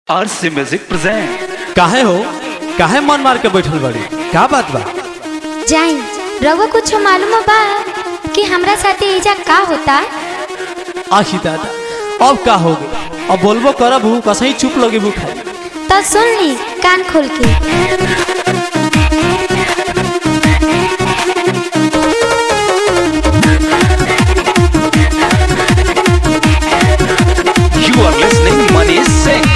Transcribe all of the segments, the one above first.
आरसी music present काहे हो काहे मन मार के बैठल बड़ी का बात बा जाई रउआ कुछ मालूम बा कि हमरा साथे एजा का होता आखी दादा अब का हो गई अब बोलबो करब हूँ कसही चुप लगे हूँ खाई तो सुन ली कान खोल के you are listening Manish Singh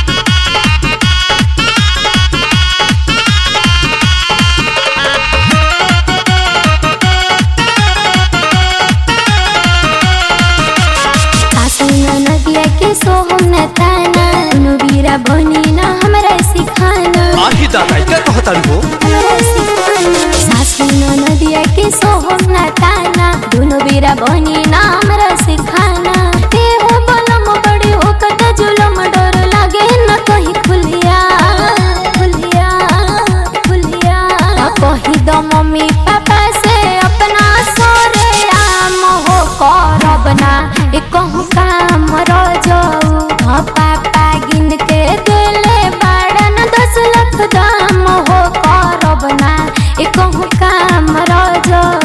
आसुना नदिया के सोहम न ताना नु बीरा बनी ना हमरा सिखाना आखी दादा क्या कहता हो हमरा सिखाना सासुना नदिया के सोहम न ताना दुनु बीरा बनी ना हमरा सिखाना ए हो बलम बड़ी हो कत जुलम डर लागे न कहीं खुलिया खुलिया खुलिया कही दो मम्मी पापा से अपना सोरे आम हो करब ना ए कहूँ काम रजऊ हाँ पापा गिन के देले बाड़न दस लाख दाम हो करब ना ए कहूँ काम रजऊ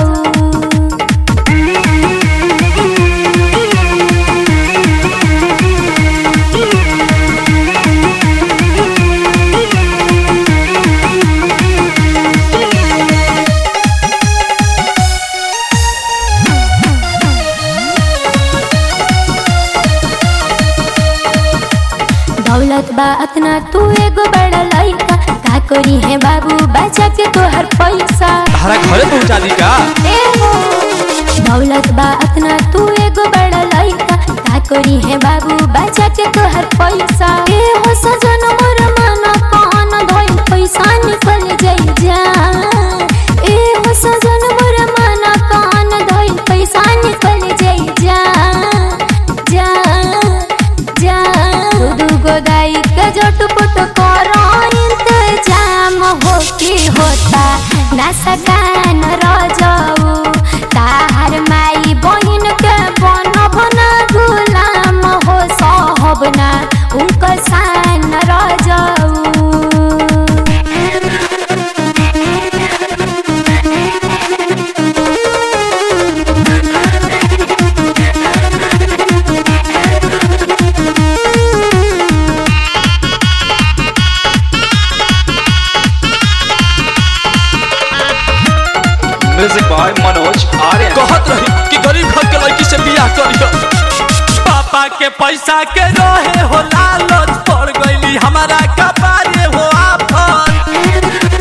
दौलत बा अतना तू एगो बड़ा लइका का करी है बाबू बचा के तोहर पैसा हरा घरे पहुँचा दी का ए हो दौलत बा अतना तू एगो बड़ा लइका का करी है बाबू बचा के तोहर पैसा ए हो सजन मोर मन कान धोई पैसा निकल जाई जा ए हो सजन मोर मन कान धोई पैसा निकल जाई जा जा जा दू गोदाई के जोट पुट करो इंतजाम हो की होता ना सकान रजऊ ताहर माई बहिन के बन बना गुलाम हो सहब ना उनका सान रजऊ म्यूजिक बाय मनोज आर्यन कहत रही कि गरीब घर के लड़की से बियाह करियो पापा के पैसा के रहे हो लालच पड़ गईली हमारा कपारे हो आफत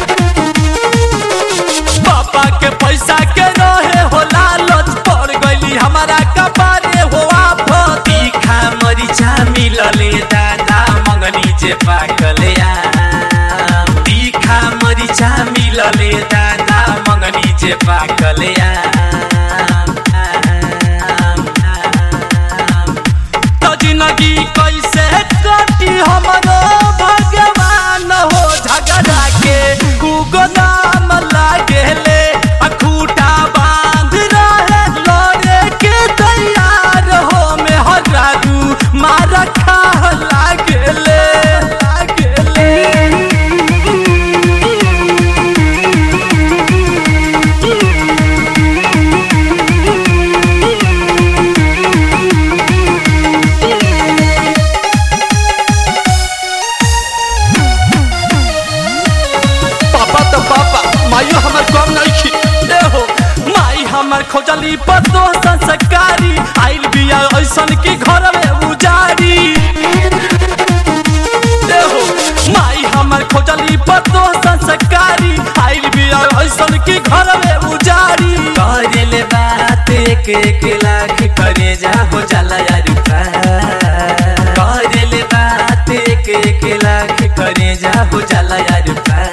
पापा के पैसा के रहे हो लालच पड़ गईली हमारा कपारे हो आफत तीखा मरिचा मिलले दादा मगनी जे पाकले आम तीखा मरिचा मिलले दादा मगनी जे पाकले आम आम, आम। तो जिंदगी कैसे कटी हमरो भगवान हो झगड़ा के कुगोदाम लागेले अखूटा बांध रहे लोरे के तैयार हो में हरारू मार खा लागेले लागेले पापा तो पापा माइयो हमर कम नहीं खी ए हो माई हमर खोजली पतो संस्कारी आइल बिया ऐसन की घर में उजारी ए हो माई हमर खोजली पतो संस्कारी आइल बिया ऐसन की घर में उजारी करेले बात एक एक लाख करे जा हो जाला यार करेले बात एक एक लाख करे जा हो जाला यार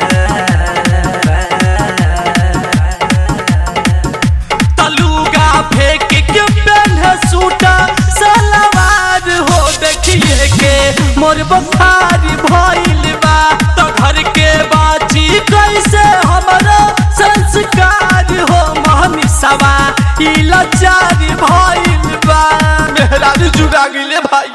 तलुगा फेंक के पहने सूटा सलवार हो देखिए के मोर बुखार भइल बा तो घर के बाची कैसे हमारा संस्कार हो मोहनी सवा ई लाचार भइल बा मेहरारू जुगा गइले भाई